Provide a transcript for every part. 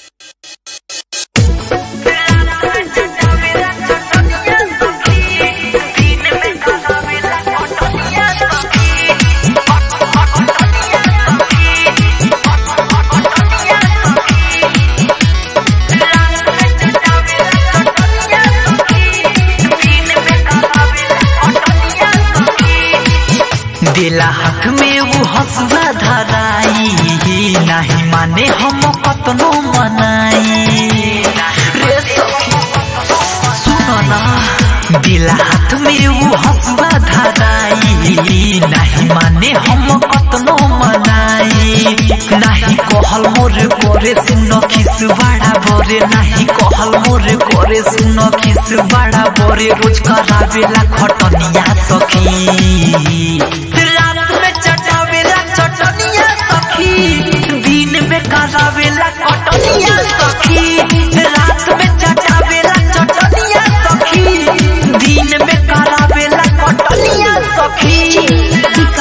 देला हाथ में वो हसुआ धराई नहीं माने हम कतनो मनाई रे सखी सुनो ना देला हाथ में वो हसुआ धराई नहीं माने हम कतनो मनाई नहीं कहल मोर करे सुन खिस बड़ा बरे नहीं कहल मोर करे सुन खिस बड़ा बरे रोज करावेला खटनिया सखी रात में चटावेला चटनिया सखी दिन में करावेला कटनिया सखी रात में चटावेला चटनिया सखी दिन में करावेला कटनिया सखी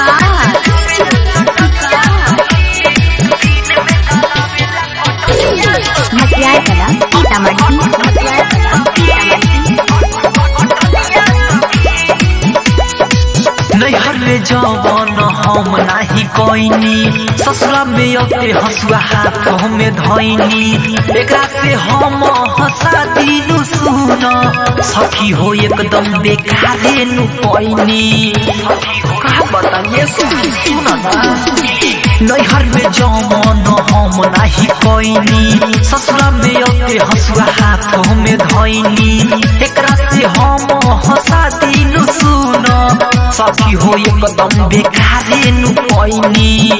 मटियार कला सीतामढ़ी मटियार कला सीतामढ़ी नैहर में जवन हम नाही कोइनी ससुरा में अते हसुआ हाथ हमें धैनी एकरा से हम हंसा दिनु सुन सखी हो एकदम बेकारे नु पैनी का बताइए सुन ना नैहर में जवन हम नाही कोइनी ससुरा में अते हसुआ हाथ हमें धैनी एकरा से हम हंसा दिनु सुन सखी हो एकदम बेकारे नु पैनी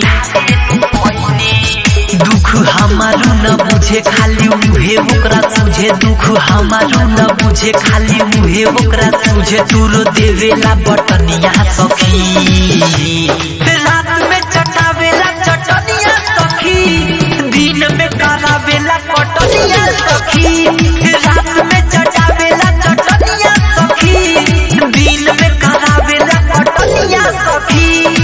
दुख हमारू न बुझे खाली मुहे ओकरा तुझे दुख हमारू न बुझे खाली मुहे ओकरा तुझे दूर देवेला बटनिया सखी रात में चटावेला चटनिया सखी दिन में करावेला कटनिया सखी रात में चटावेला चटनिया सखी दिन में करावेला कटनिया सखी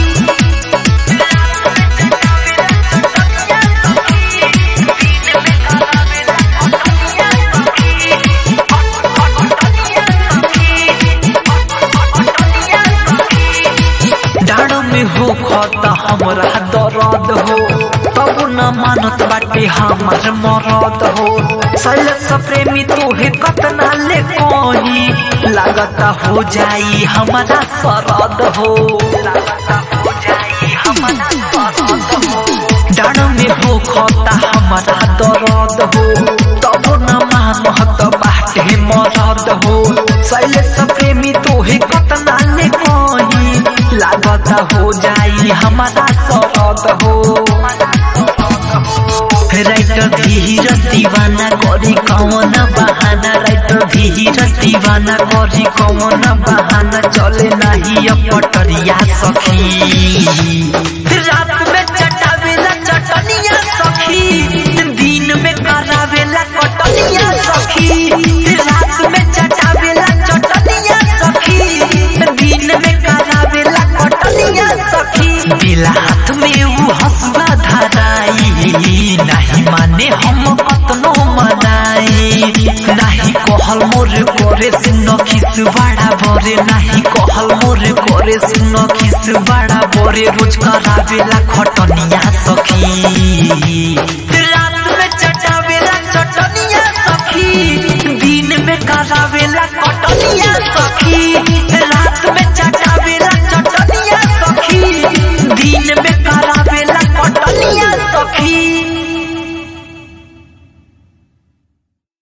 डाँडो में हो खत हमरा दर्द हो तब न मानत बाटे हमार मरद हो सैलस प्रेमी तोहे कतना ले कही लागता हो जाई हमारा सरद हो लागता हो जाई हमारा सरद हो डाँडो में हो खता हमारा दर्द हो तब न मानत बाटे मरद हो सैलस प्रेमी तोहे कतना ले कही लागता हो जाई हमारा सरद हो राइटर धीर दीवाना करी कौन बहाना राइटर धीर दीवाना करी कौन बहाना चले नहीं अब पटरिया सखी रात में चटावेला चटनिया सखी दिन में करावेला कटनिया सखी रात में चटावेला चटनिया सखी दिन में करावेला कटनिया सखी दिला हाथ में वो हसुआ धराई नहीं माने हम कतनो मनाई नहीं कहल मोर करे सुन खिस बड़ा बरे नहीं कहल मोर करे सुन खिस बड़ा बरे रोज करावेला खटनिया सखी रात में चटावेला चटनिया सखी दिन में करावेला कटनिया सखी